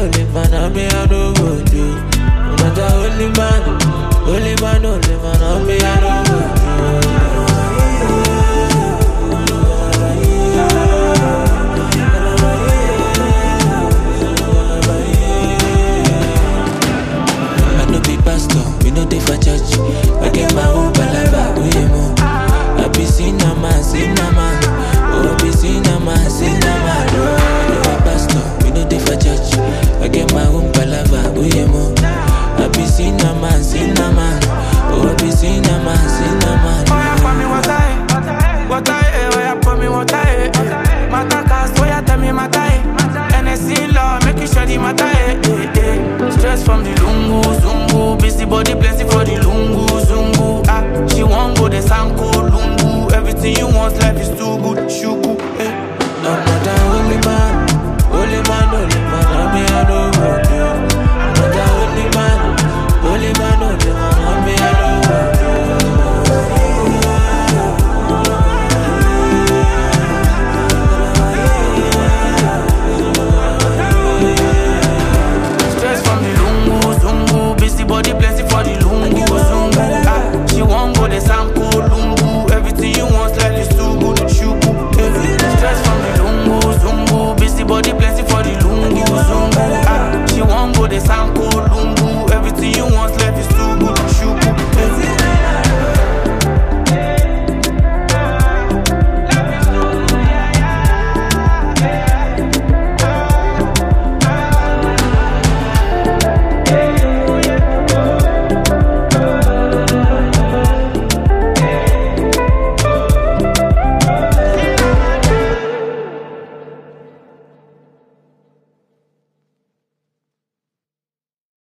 only man, I me I no go do. No matter only man, only man, only man, I me I no go do. I no be pastor, we no dey for church. I get my own palava, we mo. I be cinema, cinema. Oh, I be cinema, cinema. I no be pastor, we no dey for church. I get my own palava, we mo. I be cinema, cinema. Oh, I be cinema, cinema. Oh, yeah, pour me water, eh. Water, eh. Oh, yeah, pour me water, eh. eh. Matter cast, oh, yeah, tell me matter, eh. NSC law, make you sure the matter, eh. eh, eh. Stress from the lungu,